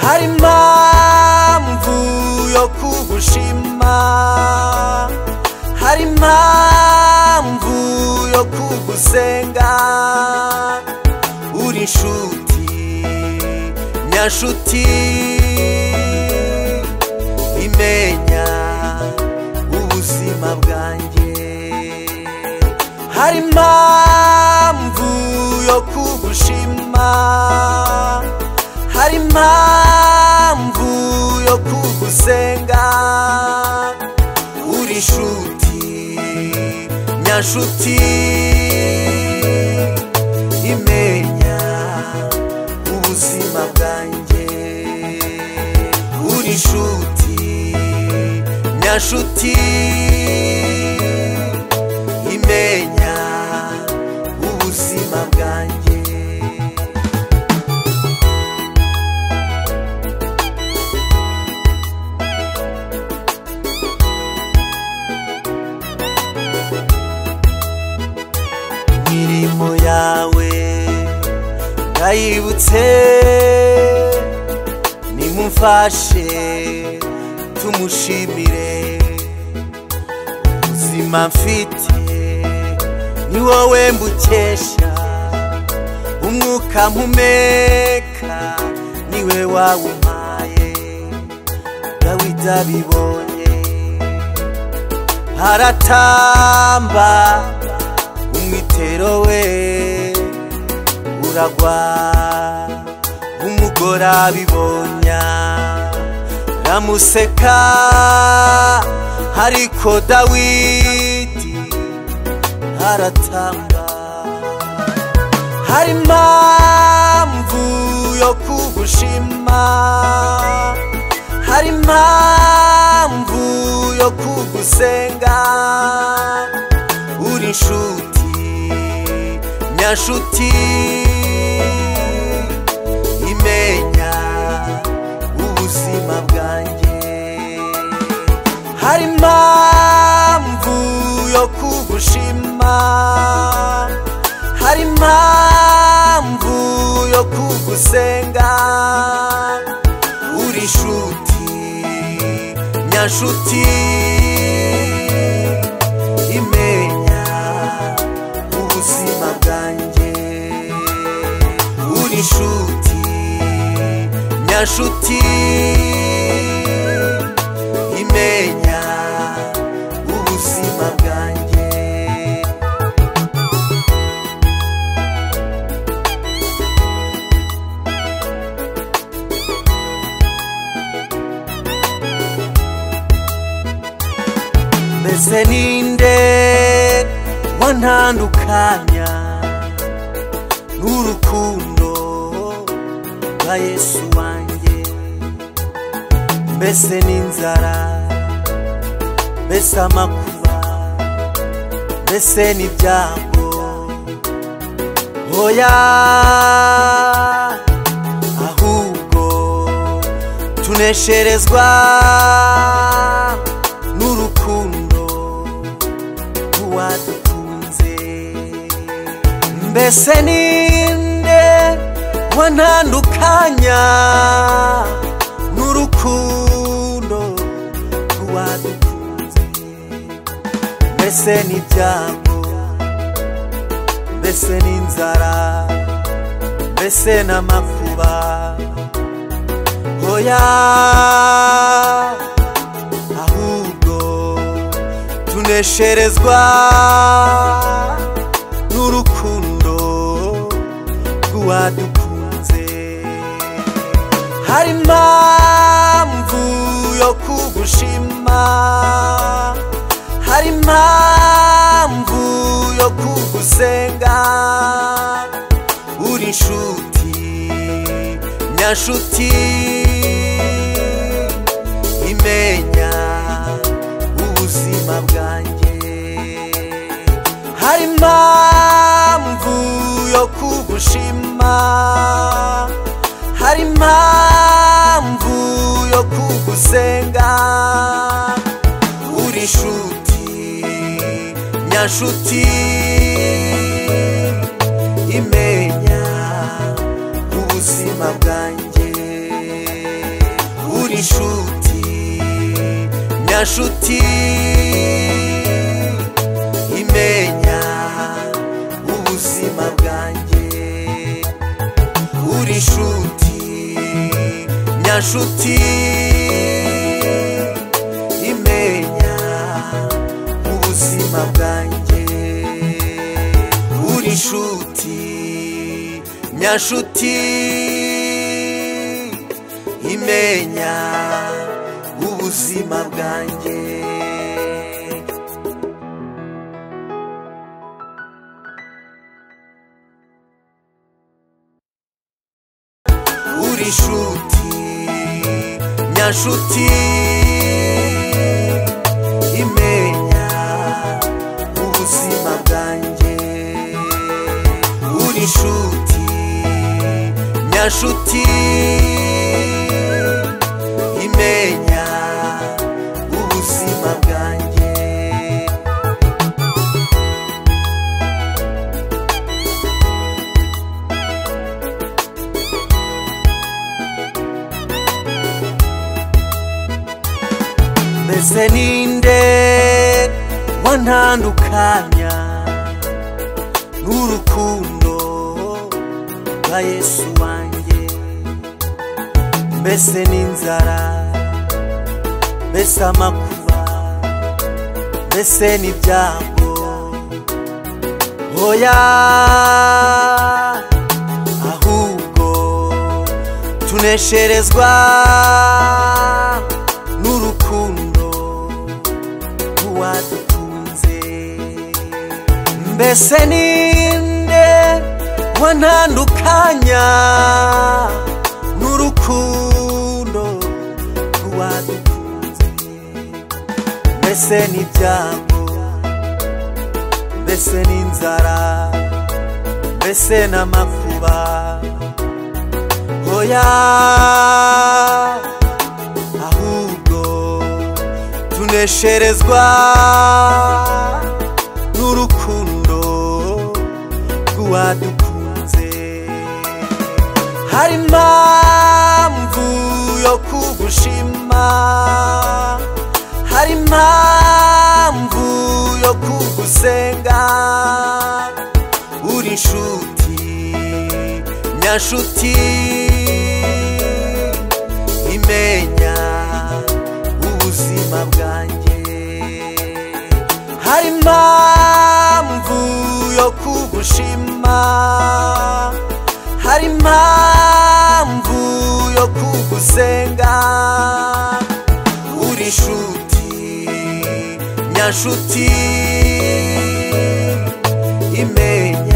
hari impamvu yo kugushima hari impamvu yo kugusenga uri inshuti nyanshuti imenya ubuzima bwanjye hari impamvu yo kugushima hari impamvu yo kugusenga uri inshuti nyanshuti imenya ubuzima bwanjye uri inshuti nyanshuti imenya ubuzima bwanjye imirimo yawe ndayibutse nimumfashe tumushimire ubuzima mfite ni wowe mbukesha umwuka mpumeka niwe wawumpaye dawidi abibonye haratamba umwitero we uragwa umugore abibonya ramuseka ariko dawidi haratamba hari impamvu yo kugushima hari impamvu yo kugusenga uri inshuti nyanshuti imenya ubuzima bwanjye hari impamvu yo kugushima hari impamvu yo kugusenga uri inshuti nyanshuti imenya ubuzima bwanjye uri inshuti nyanshuti imenya ubuzima bwanjye mbese ninde wantandukanya n'urukundo rwa yesu wanjye mbese n'inzara mbese amakuba mbese n'ibyago oya ahubwo tunesherezwa n'urukundo rw'uwadukunze mbese ninde wantandukanya n'urukundo rw'uwadukunze mbese n'ibyago mbese n'inzara mbese n'amakuba oya ahubwo tunesherezwa n'urukundo rw'uwadukunze hari impamvu yo kugushima hari impamvu yo kugusenga uri inshuti nyanshuti imenya ubuzima bwanjye hari impamvu yo kugushima hari impamvu yo kugusenga uri inshuti nyanshuti imenya ubuzima bwanjye inshuti nyashuti imenya ubuzima bwanjye uri inshuti nyashuti imenya ubuzima bwanjye uri inshuti nyashuti imenya ubuzima bwanjye uri inshuti nyashuti imenya ubuzima bwanjye uri inshuti nyashuti imenya ubuzima bwanjye mbese ninde wantandukanya n'urukundo rwa yesu wanjye mbese n'inzara mbese amakuba mbese n'ibyago oya ahubwo tunesherezwa n'urukundo rw'uwadukunze mbese ninde wantandukanya n'urukundo rw'uwadukunze mbese n'ibyago mbese n'inzara mbese n'amakuba oya ahubwo tunesherezwa n'urukundo rw'uwadukunze hari impamvu yo kugushima hari impamvu yo kugusenga uri inshuti nyashuti imenya ubuzima bwanjye hari impamvu yo kugushima hari impamvu yo kugusenga uri inshuti nyashuti imenya